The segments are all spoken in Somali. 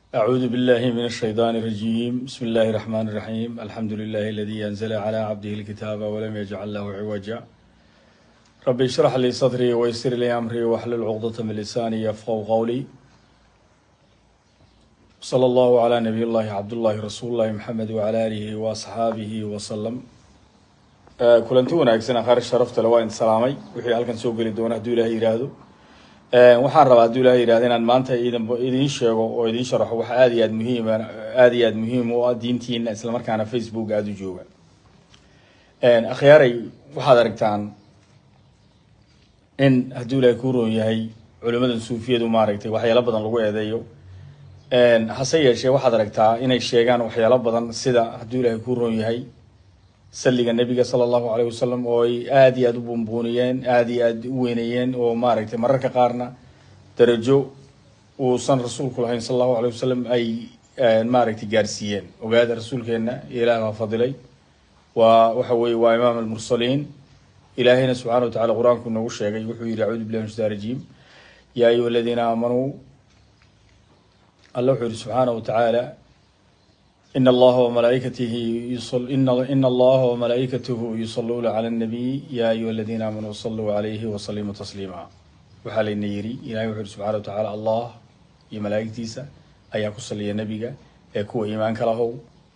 أعوذ بالله من الشيطان الرجيم بسم الله الرحمن الرحيم الحمد لله الذي أنزل على عبده الكتاب ولم يجعل له عوجا رب اشرح لي صدري ويسر لي أمري واحلل عقدة من لساني يفقهوا قولي صلى الله على نبي الله عبد الله رسول الله محمد وعلى آله وأصحابه وسلم kulanti wanaagsan akhaar sharafta le waa idin salaamay wixii halkan soo geli doona hadduu ilahay yidhaahdo waxaan rabaa hadduu ilahay yidhahdo inaan maanta idin idiin sheego oo idiin sharaxo wax aada iyo aad muhiim aada iyo aad muhiim u ah diintiina islamarkaana facebook aada u jooga akhyaaray waxaad aragtaan in hadduu ilahay kuu roon yahay culimadan suufiyadu maaragtay waxyaalo badan lagu eedeeyo hase yeeshee waxaad aragtaa inay sheegaan waxyaalo badan sida hadduu ilahay kuu roon yahay salliga nebiga sala allahu caleyh wasalam oo ay aada iyo aada u buunbuuniyeen aada iyo aada u weyneeyeen oo maaragtay mararka qaarna darajo uusan rasuulku lahayn sala allahu caleyh wasalam ay maaragtay gaarsiiyeen ogaada rasuulkeenna ilaah baa fadilay waa waxa weeye waa imaam almursaliin ilaahayna subxana wa tacala qur-aanku noogu sheegay wuxuu yihi acuudu billahi min shaitaan rajiim yaa ayuha aladiina aamanuu alla wuxuu yihi subxaana wa tacaala in allaha wamalaa'ikatihi ina allaha wamalaa'ikatahu yusaluuna cala annabiy ya ayuha aladiina aamanuu saluu calayhi wasalimu tasliima waxaa layna yidhi ilahay wuxu uhi subxana wa tacaala allah iyo malaa'igtiisa ayaa ku saliya nebiga ee kuwa iimaanka lahow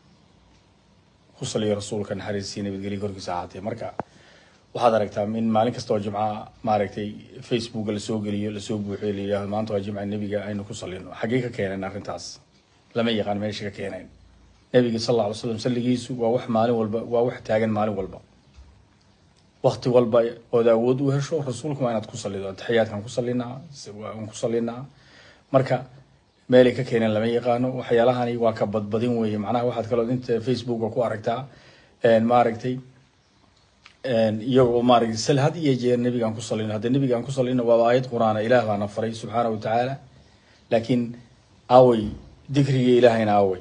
ku saliya rasuulka naxariistii nabadgelya korkiisa ahaatee marka waxaad aragtaa in maalin kasta oo jimca maaragtay facebooka lasoo geliyo lasoo buuxiyo la yidhahdo maanta waa jimca nebiga aynu ku salino xaggee ka keeneen arrintaas lama yaqaan meesha ka keeneen nabiga sal alla alay slam salligiisu waa wax maalin walba waa wax taagan maalin walba wakti walba ood awood u hesho rasuulka waa inaad ku salido ataxiyaadkaan ku salinaa waan ku salinaa marka meelay ka keeneen lama yaqaano waxyaalahani waa ka badbadin weeye macnaha waxaad kaloo inta facebooka ku aragtaa maaragtay iyagoo maaragtay sal had iyo jeer nebigaan ku salino haddii nebigaan ku salino waaba aayad qur-aana ilaah baana faray subxaana wa tacaala laakiin awey dikriga ilaahayna awey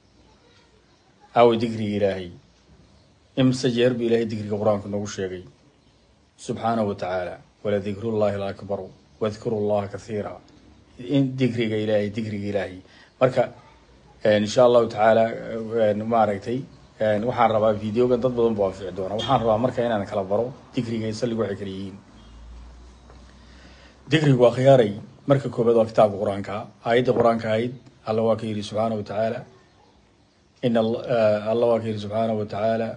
aaway digriga ilaahay imse jeer bu ilahay digriga qur-aanka noogu sheegay subxaanahu wa tacaala wala dikrullahi alakbaru wadkuru llaha kathiira in digriga ilaahay digriga ilaahay marka insha allahu tacaala maaragtay waxaan rabaa videogan dad badan bu anfici doona waxaan rabaa marka inaan kala baro digriga salligu waxay kala yihiin digrigu waa khiyaaray marka koobaad waa kitaabka qur-aanka aayadda qur-aanka ahayd alla waa ka yidhi subxaana wa tacaala in allah waa ka yihi subxaanaه wa tacaala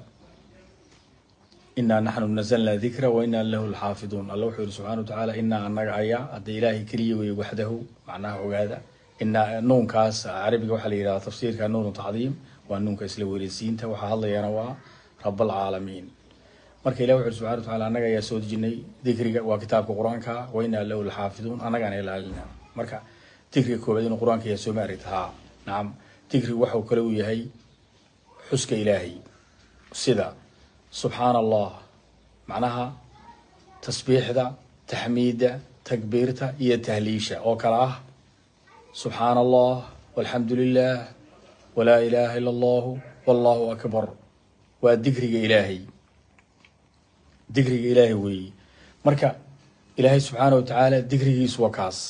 inaa naxnu nazalna dikra wa inaa lahu lxaafiduun alla wuxuu yihi subxana wa tacaala inaa anaga ayaa hadda ilaahay keliya weeye waxdahu macnaha ogaada inaa nuunkaas carabiga waxaa la yidhahda tafsiirka nuunu tacdiim waa nuunka isla weeleysiinta waxaa hadlayana waa rab alcaalamiin marka ilah wuxu yihi subxana wa tacala annaga ayaa soo dejinay dikriga waa kitaabka qur-aanka wa inaa lahu lxaafiduun annagaan ilaalina marka dikriga koobaad inuu qur-aanka ayaa soo maaragta haa nacam digrigu waxau kale uu yahay xuska ilaahay sida subxaana allah macnaha tasbiixda taxmiidda takbiirta iyo tahliisha oo kale ah subxaana allah walxamdu lilah walaa ilaaha ila allahu wallahu akbar waa digriga ilaahay digriga ilaahay weeye marka ilaahay subxaana wa tacaala digrigiisu waa kaas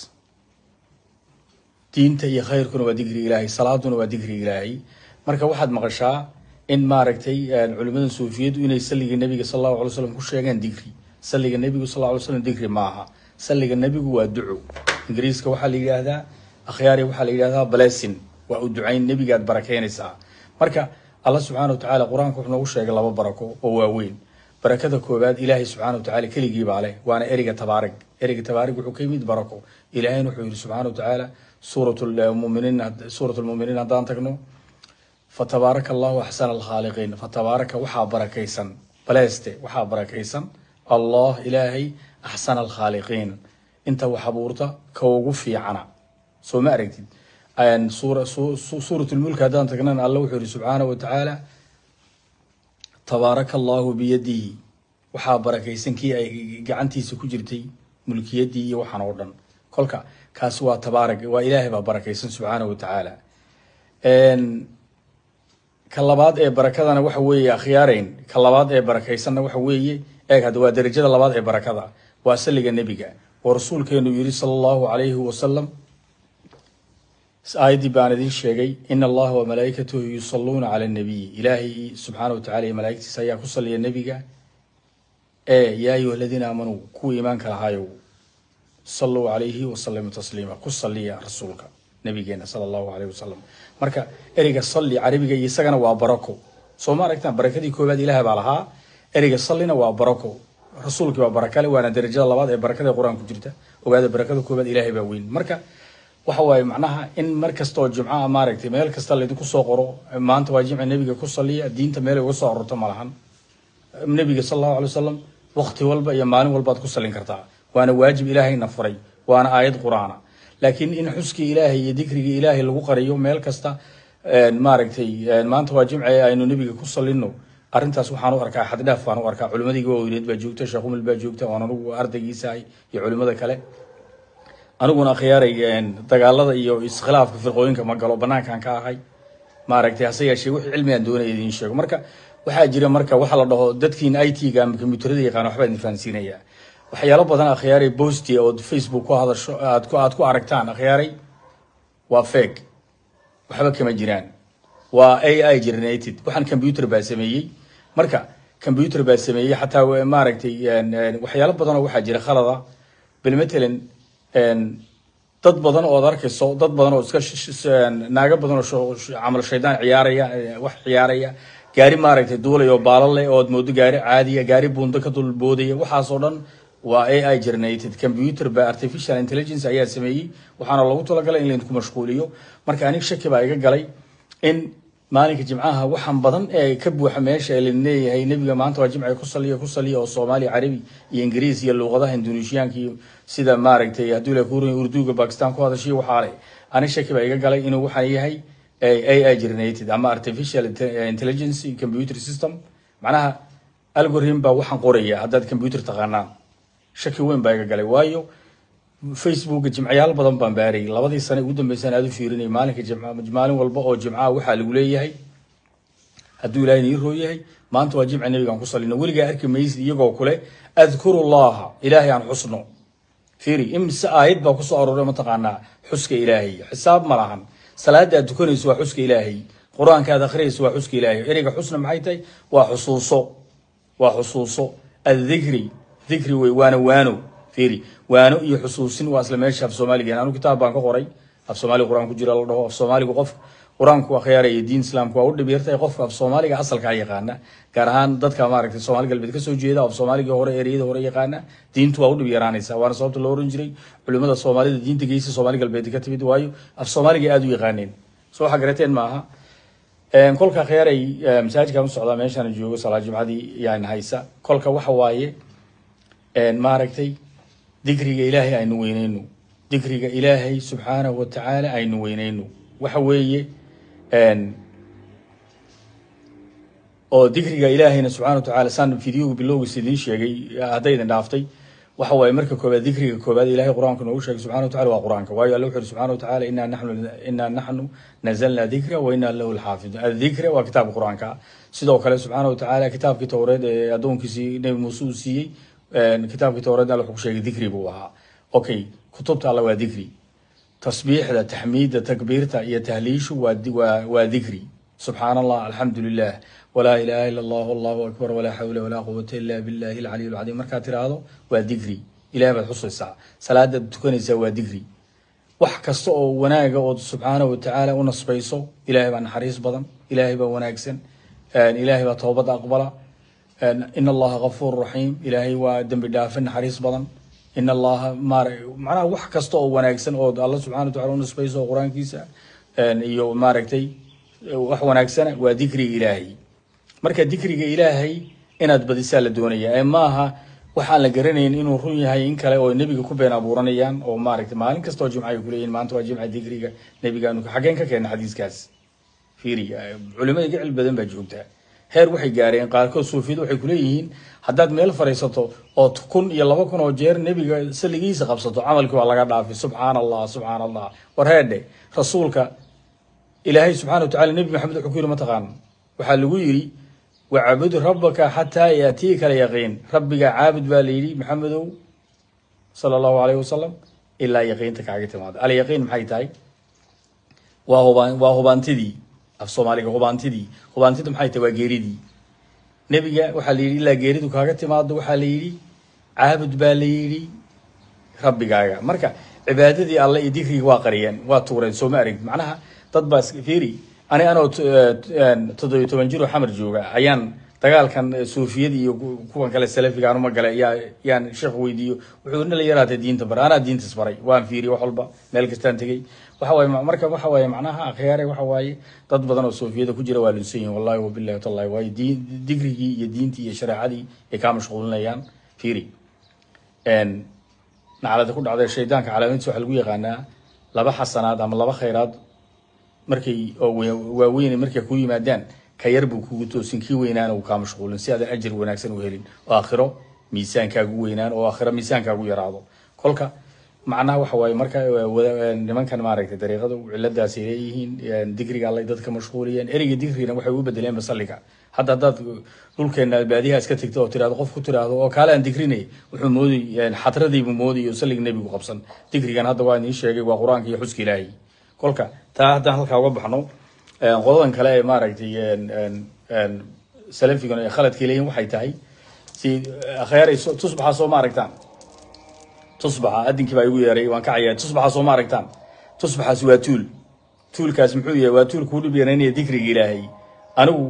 diinta iyo khayrkuna waa digriga ilaahay salaaduna waa digriga ilaahay marka waxaad maqashaa in maaragtay culimada suufiyadu inay salliga nebiga sal allahu alay slam ku sheegeen digri salliga nebigu sal lla alay slam digri maaha salliga nebigu waa duco ingiriiska waxaa la yidhaahdaa akhyaari waxaa la yidhahdaa blessin waa u ducayn nebigaad barakeynaysaa marka alla subxana wa tacala qur-aanka wuxuu noogu sheegay laba barako oo waaweyn barakada koowaad ilaahay subxana wa tacala keligii baa leh waana ereyga tabaarig ereyga tabaarig wuxuu ka yimid barako ilaahayna wuxuu yihi subxana wa tacaala suurat muminiin suurat lmuminiin haddaan tagno fatabaaraka allahu axsana alkhaaliqiin fatabaaraka waxaa barakaysan baleeste waxaa barakaysan allah ilaahay axsana alkhaaliqiin inta wax abuurta ka ugu fiicana soo ma aragtid suurat lmulk haddaan tagnana alla wuxuu yihi subxaana wa tacaala tabaaraka allahu biyadihi waxaa barakaysan kii ay gacantiisa ku jirtay mulkiyaddii iyo waxaan oo dhan kolka kaasi waa tabaarag waa ilaahay baa barakaysan subxaana wa tacaala ka labaad ee barakadana waxa weeye akhyaareyn ka labaad ee barakaysanna waxa weeye eeg hadda waa derajada labaad ee barakada waa salliga nebiga oo rasuulkeenu yidhi sala allahu calayhi wasalam aayaddii baan idiin sheegay in allaha wa malaa'ikatahu yusalluuna cala nabiy ilaahay subxaana wa tacala iyo malaa'igtiisa ayaa ku saliya nebiga ee yaa ayuha aladiina aamanuu kuwa iimaanka lahaayow saluu calayhi wasalimu tasliima ku saliya rasuulka nabigeena sala allahu alayh wasalam marka ereyga salli carabiga iyo isagana waa barako soo ma aragtaan barakadii koowaad ilaah baa lahaa ereyga sallina waa barako rasuulkii waa barakale waana darajada labaad ee barakada qur-aan ku jirta ogaada barakada koowaad ilaahay baa weyn marka waxa waaye macnaha in mar kasta oo jumcaha maaragtay meel kasta laydinku soo qoro maanta waa jimca nebiga ku saliya diinta meelay uga soo arorto ma lahan nebiga sal allahu alay wasalam waqti walba iyo maalin walbaad ku salin kartaa waana waajib ilaahayna furay waana aayad qur-aana laakiin in xuskii ilaahay iyo dikrigii ilaahay lagu qariyo meel kasta maaragtay maanta waa jimce aynu nebiga ku salino arrintaas waxaan u arkaa xaddhaaf baan u arkaa culimadii waaweyneed baa joogta sheekh umil baa joogta waan anugu ardaygiisahay iyo culimada kale aniguna akhyaaray dagaalada iyo iskhilaafka firqooyinka ma galo banaankan ka ahay maaragtay hase yeeshee wixii cilmigaan doonaya idiin sheego marka waxaa jira marka waxa la dhaho dadkiin i t-ga ama kombiyuutarada yaqaan waxbaa idin fahansiinayaa waxyaalo badan akhyaaray bosti ood facebook ku hadasho aad ku aad ku aragtaan akhyaaray waa feg waxba kama jiraan waa a i generated waxaan combyuter baa sameeyey marka combyuter baa sameeyey xataa maaragtay waxyaalo badanoo waxaa jira khalada bal matalan dad badan ood arkayso dad badan oo iska naago badan oo camal shaydaan ciyaaraya wax ciyaaraya gaari maaragtay duulay oo baala leh ood moodo gaari caadiya gaari buundo ka dulboodaya waxaasoo dhan waa a i generated computer ba artificial intelligence ayaa sameeyey waxaana loogu talagalay in laydinku mashquuliyo marka anig shaki baa iga galay in maalinka jimcaha waxaan badan ee ka buuxa meesha ee lain leeyahay nebiga maanta waa jimca ku saliya ku saliya oo soomaaliya carabi iyo ingiriis iyo luuqadaha indoneeshiyaanka iyo sida maaragtay hadduu la kuuran urduga bakistan ku hadashiyo waxaa leh anig shaki baa iga galay inuu waxaan yahay a i generated ama artificial intelligence computer system macnaha algorithm baa waxaan qoraya haddaad computer taqaanaan shaki weyn baa iga galay waayo facebooka jimcayaal badan baan baarayay labadii sane ugu dambeysaan aad u fiirinay maalinka jimca maalin walba oo jimcaha waxaa lagu leeyahay hadduu ilaahay nii roo yahay maanta waa jimca nebigaan ku salino weligaa arki maysid iyagoo kule adkuru llaha ilaahay aan xusno fiiri imise aayad baa kusoo arooray mataqaanaa xuska ilaahay xisaab ma lahan salaada aad tukanayso waa xuska ilaahay qur-aanka aad akhriyayso waa xuska ilaahay ereyga xusna maxay tahay waa xusuuso waa xusuuso addikri dikri wey waana waano fiiri waano iyo xusuusin waa isla meesha af soomaaliga anu kitaab baan ka qoray af soomaaliga qur-aan ku jira la dhaho af soomaaligu qof qur-aanku akhyaaraya diin islaamku waa u dhib yartahay qofka af soomaaliga asalkaa yaqaana gaar ahaan dadka maaragtay soomaali galbeed kasoo jeeda af soomaaligii hore ereyada hore yaqaana diintu waa u dhib yaraanaysa waana sababta loo oran jiray culimada soomaalida diinta geysa soomaali galbeed ka timid waayo af soomaaliga aada u yaqaaneen soo waxaa garateen maaha kolka khiyaaray masaajidkan u socdaa meeshaan joogo salaa jimcadii yaan haysa kolka waxa waaye maaragtay dikriga ilaahay aynu weyneyno dikriga ilaahay subxaanahu watacaala aynu weyneyno waxa weeye oo dikriga ilaahayna subxana watacaala saan videoga bilowgiis idiin sheegay hadday idin dhaaftay waxa waaye marka koobaad dikriga koobaad ilahay qur-aanku noogu sheegay subxana watacala waa qur-aanka waayo alla wuxu uri subxana watacala inaa naxnu inaa naxnu nazalna dikra wa inaa lahu lxaafidun adikra waa kitaabka qur-aanka sidoo kale subxaana watacaala kitaabkii towreed ee addoonkiisii nebi muuse uu siiyey kitaabkii towreed alla wuxuu ku sheegay dikri buu ahaa okay kutubta alla waa dikri tasbiixda taxmiidda takbiirta iyo tahliishu waa waa waa dikri subxaana allah alxamdu lilah walaa ilaha ila allah allahu akbar walaa xawla walaa quwata ila billahi alcaliy alcadiim markaad tiraahdo waa dikri ilahay baad xusaysaa salaadaad tukanaysaa waa dikri wax kasta oo wanaaga ood subxaana watacaala u nasbayso ilahay baa naxariis badan ilahay baa wanaagsan ilahay baa toobadda aqbala in allaha gafuur raxiim ilaahay waa dembi dhaafe naxariis badan in allaha maara macnaha wax kasta oo wanaagsan ood alla subxana watacala u nasbayso oo qur-aankiisa iyo maaragtay wax wanaagsana waa dikriga ilaahay marka dikriga ilaahay inaad badisaa la doonaya ee maaha waxaan la garanayn inuu run yahay in kale oo nebiga ku been abuuranayaan oo maaragtay maalin kasta oo jimca ay kuleeyihin maanta waa jimca dikriga nebigaanu xaggeen ka keena xadiiskaas fiiri culimada iga cilmi badan baa joogtaa heer waxay gaareen qaarkood suufiyadu waxay kuleeyihiin haddaad meel fadhiisato oo kun iyo laba kun oo jeer nebiga saligiisa qabsato camalkii waa laga dhaafay subxaana allah subxaana allah war heedhe rasuulka ilaahay subxana watacala nebi maxamed wuxuu ku yidhi mataqaan waxaa lagu yidhi wacbud rabbaka xataa yaatiika alyaqiin rabbiga caabud baa la yidhi maxamedow sala allahu alayhi wasalam ilaa yaqiinta kaaga timaado alyaqiin maxay tahay waa hubaan waa hubaantidii af soomaaliga hubaantidii hubaantidu maxay tahay waa geeridii nebiga waxaa la yidhi ilaa geeridu kaaga timaado waxaa la yidhi caabud baa la yidhi rabbigaaga marka cibaadadii alle iyo dikrigi waa qariyeen waa tuureen soo ma aragtid macnaha dad baa fiiri ani anoo toddobiyo toban jir oo xamar jooga ayaan dagaalkan suufiyada iyo kuwan kale salafiga anuma gale yaa yaan sheekh weydiiyo wuxuu nala yaraatay diinta bar anaa diintas baray waan fiiriy wax walba meel kastaan tegey waxa waaye marka waxa waaye macnaha akhyaare waxa waaye dad badan oo suufiyada ku jira waa lunsan yihin wallahi wabillahi watallahi waayo diin digrigii iyo diintii iyo shareecadii ay kaa mashquulinayaan fiiri naclada ku dhacday shaydaanka calaamadiisa waxaa lagu yaqaanaa laba xasanaad ama laba khayraad markay oo waaweyn markay ku yimaadaan ka yar buu kugu toosin kii weynaana uu kaa mashquulin si aadan ajir wanaagsan u helin oo aakhiro miisaankaagu weynaan oo aakhiro miisaankaagu yaraado kolka macnaha waxa waaye marka nimankan maaragtay dariiqada ciladaasay leeyihiin digriga allay dadka mashquuliyeen ereyga digrigana waxay u bedeleen basalliga hadda haddaad dhulkeena baadiyaha iska tegto oo tirahdo qof ku tiraahdo oo kaale aan digrinay wuxuu mooday xadradiibuu mooday oo salliga nebigu qabsan digrigan hadda waa idiin sheegay waa qur-aanka iyo xuska ilaahay kolka taa haddaan halkaa uga baxno qodadan kale ee maaragtay salafigan ee khaladkay leeyihin waxay tahay si akhyaar tusbaxa soo ma aragtaan tusbaxa adinkii baa igu yeeray waan ka cayaa tusbaxa soo ma aragtaan tusbaxaasi waa tuul tuulkaas muxuu yahay waa tuul kuu dhib yaraynaya dikriga ilaahay anigu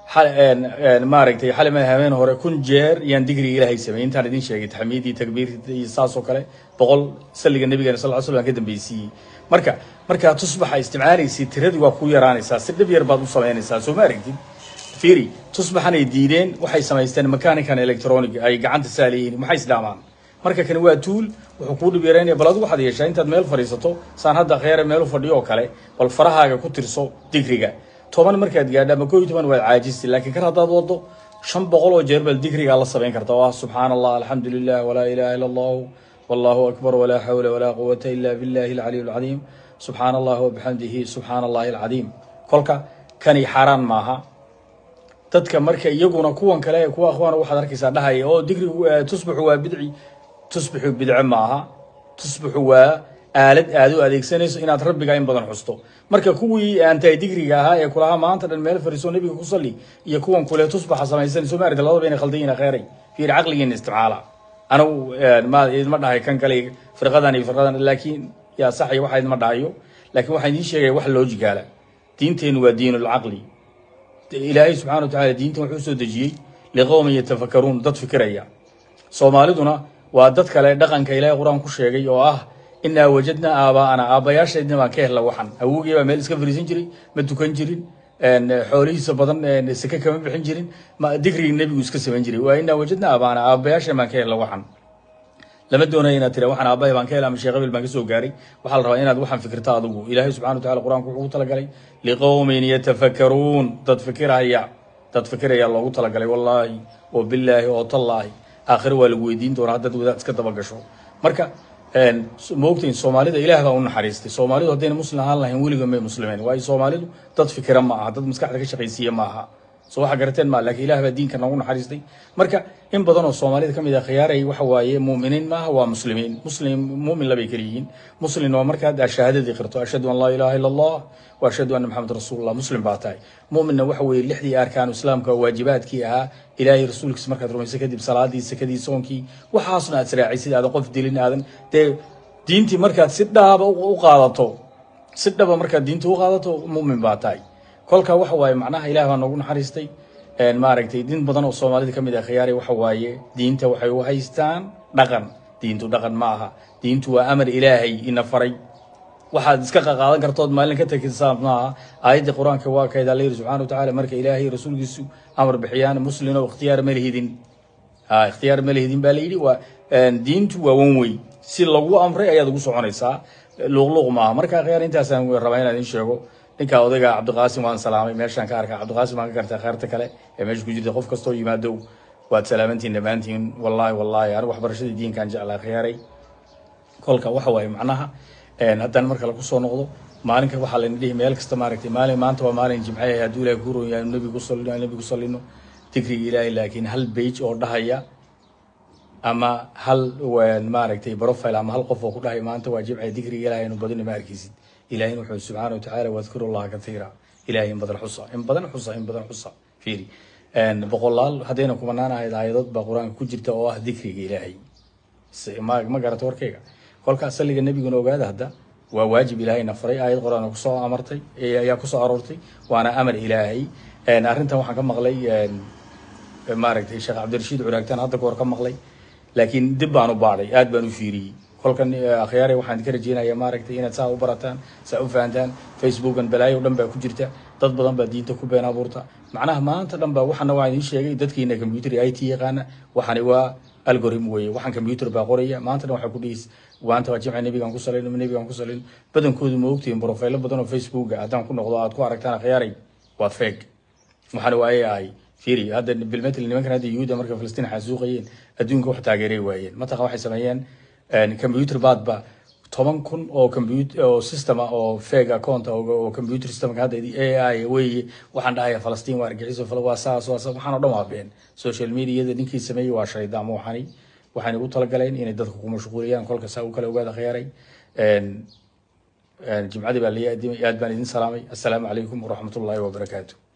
maaragtay xalima habeen hore kun jeer yaan digriga ilaahay sameeyey intaan idin sheegay taxmiidii takbiirtii iyo saas oo kale boqol salliga nabigeena sal ll slam ka dambaysiiyey marka markaa tusbaxa isticmaalaysid tiradii waa ku yaraanaysaa si dhib yar baad u samaynaysaa soo ma aragtid fiiri tusbaxanay diideen waxay samaysteen mechanican electronic ay gacanta saaleyihiin maxay isdhaamaan marka kani waa tuul wuxuu kuu dhib yaraynaya bal adigu waxaad yeeshaa intaad meel fadhiisato saan hadda kheyre meel u fadhiyo oo kale bal farahaaga ku tirso digriga toban markaad gaadha ama koo iyo toban waad caajisi laakiin kar haddaad wado shan boqol oo jeer baad digrigaa la samayn karta oo ah subxaana allah alxamdu lilah walaa ilaha illa allahu wallahu akbar walaa xawla walaa quwata ila billahi alcaliy alcadiim subxaana allah wabixamdihi subxaana allahi alcadiim kolka kani xaaraan maaha dadka marka iyaguna kuwan kale kuwa akhwaana waxaad arkaysaa dhahaya oo digrigu tusbaxu waa bidci tusbaxu bidce maaha tusbaxu waa aalad aad u adeegsanayso inaad rabbiga in badan xusto marka kuwii aantahay digriga ahaa ee kulahaa maanta dhan meel fariiso nabiga ku salli iyo kuwan kule tusbaxa samaysan soo maarita labadaba inay khaldan yihiin kheyray fiir caqligiina isticmaala anigu ma idma dhahay kan kale firqadan iyo firqadan laakiin yaa sax iyo waxa idma dhahayo laakiin waxaan idiin sheegaya wax loojigaala diinteennu waa diinulcaqli ilaahay subxana wa tacala diintan wuxuu soo dejiyey liqowmin yatafakaruun dad fikiraya soomaaliduna waa dad kale dhaqanka ilaahay qur-aan ku sheegay oo ah inaa wajadnaa aabaa'ana aabbayaashaydna baan ka hella waxan awogii baa meel iska fariisan jiray ma tukan jirin xoolihiisa badan seke kama bixin jirin digrigi nebigu iska samayn jiray waa inaa wajadnaa aabaa'ana aabbayaashan baan ka hella waxan lama doonaya inaad tira waxaan aabbahay baan ka hela ama sheekh qabil baan ka soo gaaray waxaa la rabaa inaad waxaan fikirta adigu ilaahay subxana wa tacala qur-aanku wuxuu ugu talagalay liqowmin yatafakaruun dad fikiraya dad fikiraya loogu talagalay wallaahi oo bilaahi oo tallaahi aakhire waa lagu weydiin doonaa haddaad wadaad iska daba gasho marka maogtahin soomaalida ilaah baa u naxariistay soomaalidu haddayna muslim ahaan lahayn weliga may muslimeen waayo soomaalidu dad fikira ma aha dad maskaxda ka shaqaysiiya ma aha so waxa garateen ma lakin ilah baa diinka noogu naxariistay marka in badan oo soomaalida kamid ah khiyaaray waxa waaye muuminiin maaha waa muslimiin muslim muumin labay kala yihiin muslim waa markaad shahaadadii qirto ashhadu an laa ilaha illa allah wa ashhadu anna maxamed rasuulullah muslim baa tahay muuminna waxa weeye lixdii arkaanu islaamka waajibaadkii ahaa ilaahay rasuulkiisa markaad rumayso kadib salaadii sakadii soonkii waxaasna aad israacisid aadan qof dilin aadan dee diintii markaad si dhaaba u qaadato si dhaba markaad diinta u qaadato muumin baa tahay kolka waxa waaye macnaha ilaah baa noogu naxariistay maaragtay din badan oo soomaalida kamid ah khiyaari waxa waaye diinta waxay u haystaan dhaqan diintu dhaqan ma aha diintu waa amar ilaahay ina faray waxaad iska qaqaadan kartood maalin ka takisaa maaha aayaddii qur-aanka waa kayd alla yidhi subxana wa tacaala marka ilaahay rasuulkiisu amar bixiyaan muslin oo ikhtiyaar ma lihidin ha ikhtiyaar ma lihidin baa la yidhi waa diintu waa wan wey si lagu amray ayaad ugu soconaysaa luuqluuq maaha marka khiyaar intaasaan rabaa inaan idin sheego ninka odayga cabdiqaasim waan salaamay meeshaan ka arkaa cabdiqaasim waan ka gartaa kheyrta kale ee meesha ku jirta qof kastoo yimaado waad salaamantiin dhammaantiin wallaahi wallaahi anigu waxbarashadii diinkaan jeclaa khiyaaray kolka waxa waaye macnaha haddaan marka lagu soo noqdo maalinka waxaa layna dhihi meel kasta maaragtay maalin maanta waa maalin jimcaha hadduu ilahay ku roon yahay nebigu salino nebigu salino digriga ilaahay laakiin hal bage oo dhahaya ama hal maaragtay profile ama hal qof oo ku dhahay maanta waa jimca digriga ilaahay anu badino ma arkaysid ilahina wuxuu subxaana watacaala wadkuru llaha katiira ilahay in badan xusa in badan xusa in badan xusa fiiri boqolaal haddayna kumanaan ahayd aayadod baa qur-aanka ku jirta oo ah dikriga ilaahay ma ma garata warkayga kolka asaliga nebiguna ogaada hadda waa waajib ilaahayna faray aayad qur-aan kusoo amartay ayaa kusoo aroortay waana amar ilaahay arrintan waxaan ka maqlay maaragtay sheekh cabdirashiid curaagtaan hadda ka hor ka maqlay laakiin dib baan u baadhay aad baan u fiiriyey kolkan akhyaare waxaan idinka rajeynayaa maaragtay inaad saa u barataan saa u fahantaan facebookan balaayo dhan baa ku jirta dad badan baa diinta ku been abuurta macnaha maanta dhan baa waxana waa idiin sheegay dadkiina computer i t yaqaana waxani waa algorithm weeye waxaan computer baa qoraya maanta dhan waxaa ku dhihis maanta waa jimca nebigaan ku salin nebigaan ku salin badankoodu ma ogtihin profilo badan oo facebooka haddaan ku noqdo aad ku aragtaan akhyaaray waa feg waxaana waaye ahay fiiri hadda bilmetel nimankan hadda yuhuuda marka filistiin xasuuqayeen adduunka wax taageeray waayeen mataqa waxay sameeyeen computer baadba toban kun oo computer oo systema oo fake account oo computer systemka hadda ai weeye waxaan dhahaya falastiin waa argaxiso waa saas waa saas waxaan oo dhan waa been social mediada ninkii sameeyey waa shaydaan ma waxani waxayna ugu talagaleen inay dadka ku mashquuliyaan kolka saa u kale ogaada khiyaaray jimcadii baa la aad baan idin salaamay assalaamu calaykum waraxmatullaahi wabarakaatu